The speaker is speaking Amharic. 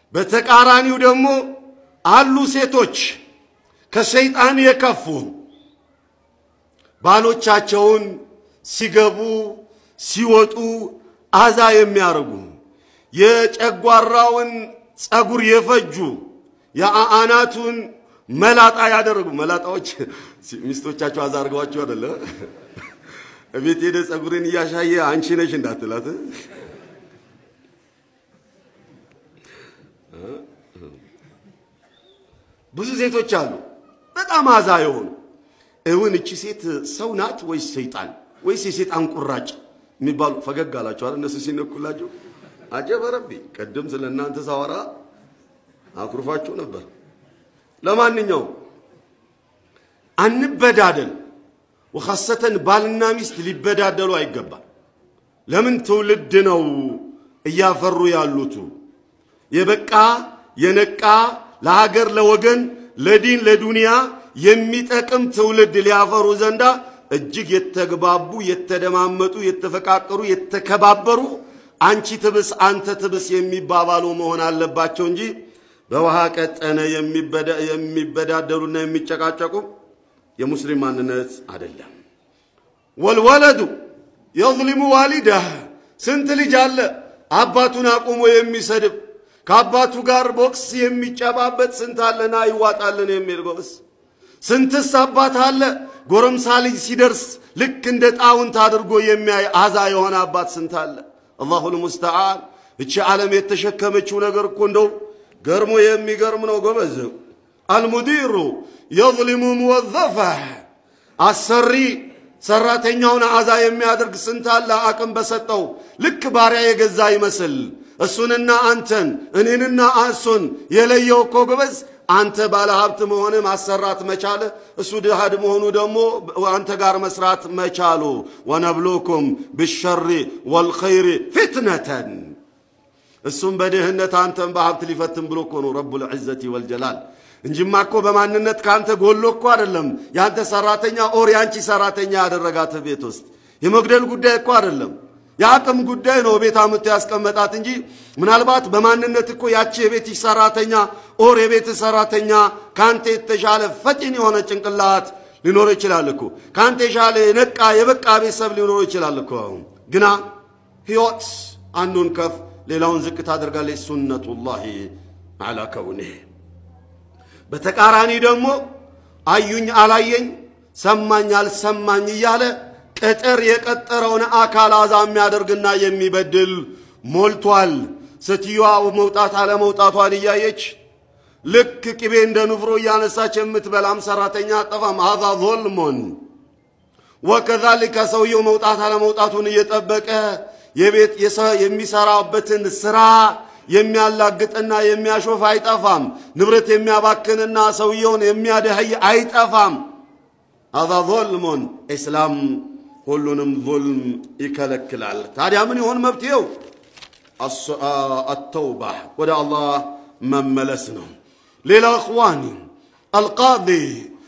በተቃራኒው ደግሞ አሉ ሴቶች ከሰይጣን የከፉ ባሎቻቸውን ሲገቡ ሲወጡ አዛ የሚያደርጉ የጨጓራውን ጸጉር የፈጁ የአናቱን መላጣ ያደረጉ መላጣዎች ሚስቶቻቸው አዛ አድርገዋቸው አደለ እቤት ሄደ ጸጉርን እያሻየ አንቺ ነሽ እንዳትላት ብዙ ሴቶች አሉ በጣም አዛ የሆኑ እውን እቺ ሴት ሰው ናት ወይስ ሰይጣን ወይስ የሰይጣን ቁራጭ የሚባሉ ፈገግ አላቸዋል እነሱ ሲነኩላቸው አጀበ ረቢ ቀደም ስለ እናንተ ሳወራ አኩርፋችሁ ነበር ለማንኛውም አንበዳደል ወኻሰተን ባልና ሚስት ሊበዳደሉ አይገባል ለምን ትውልድ ነው እያፈሩ ያሉቱ የበቃ የነቃ ለሀገር ለወገን ለዲን ለዱንያ የሚጠቅም ትውልድ ሊያፈሩ ዘንዳ እጅግ የተግባቡ የተደማመጡ የተፈቃቀሩ የተከባበሩ አንቺ ትብስ አንተ ትብስ የሚባባሉ መሆን አለባቸው እንጂ በውሃ ቀጠነ የሚበዳደሉና የሚጨቃጨቁ የሙስሊም ማንነት አይደለም። ወልወለዱ የظሊሙ ዋሊዳህ ስንት ልጅ አለ አባቱን አቁሞ የሚሰድብ ከአባቱ ጋር ቦክስ የሚጨባበት ስንት አለና ይዋጣልን የሚል ጎበስ ስንትስ አባት አለ ጎረምሳ ልጅ ሲደርስ ልክ እንደ ጣውንት አድርጎ የሚያይ አዛ የሆነ አባት ስንት አለ። አላሁ ልሙስተዓን። እቺ ዓለም የተሸከመችው ነገር እኮ እንደው ገርሞ የሚገርም ነው ጎበዝ። አልሙዲሩ የظሊሙ ሙወዘፈህ አሰሪ ሰራተኛውን አዛ የሚያደርግ ስንት አለ አቅም በሰጠው ልክ ባሪያ የገዛ ይመስል እሱንና አንተን እኔንና እሱን የለየው እኮ ጎበዝ አንተ ባለ ሀብት መሆን ማሰራት መቻል እሱ ድሃድ መሆኑ ደግሞ አንተ ጋር መስራት መቻሉ ወነብሉኩም ብሸሪ ወልኸይሪ ፊትነተን እሱም በድህነት አንተን በሀብት ሊፈትን ብሎ እኮ ነው ረቡል ዒዘቲ ወልጀላል እንጂማ እኮ በማንነት ከአንተ ጎሎ እኮ አይደለም የአንተ ሰራተኛ ኦር የአንቺ ሰራተኛ ያደረጋት ቤት ውስጥ የመግደል ጉዳይ እኮ አይደለም የአቅም ጉዳይ ነው ቤት አምጥቶ ያስቀመጣት እንጂ ምናልባት በማንነት እኮ ያቺ የቤትሽ ሰራተኛ ኦር የቤት ሰራተኛ ከአንተ የተሻለ ፈጢን የሆነ ጭንቅላት ሊኖር ይችላል እኮ ከአንተ የሻለ የነቃ የበቃ ቤተሰብ ሊኖር ይችላል እኮ ግና ህይወት አንዱን ከፍ ሌላውን ዝቅ ታደርጋለች ሱነቱላሂ አላ ከውኒህ በተቃራኒ ደግሞ አዩኝ አላየኝ ሰማኝ አልሰማኝ እያለ ቅጥር የቀጠረውን አካል አዛ የሚያደርግና የሚበድል ሞልቷል። ሴትዮዋ መውጣት አለመውጣቷን እያየች ልክ ቅቤ እንደ ንፍሮ እያነሳች የምትበላም ሰራተኛ አጠፋም። ሀዛ ዞልሞን ወከዛሊከ ሰውየው መውጣት አለመውጣቱን እየጠበቀ የቤት የሚሰራበትን ስራ የሚያላግጥና የሚያሾፍ አይጠፋም። ንብረት የሚያባክንና ሰውየውን የሚያደህይ አይጠፋም። ሀዛ ዞልሞን ኢስላም ሁሉንም ዙልም ይከለክላል። ታዲያ ምን ይሆን መብትየው? አተውባ ወደ አላህ መመለስ ነው። ሌላ እኽዋኒ አልቃዲ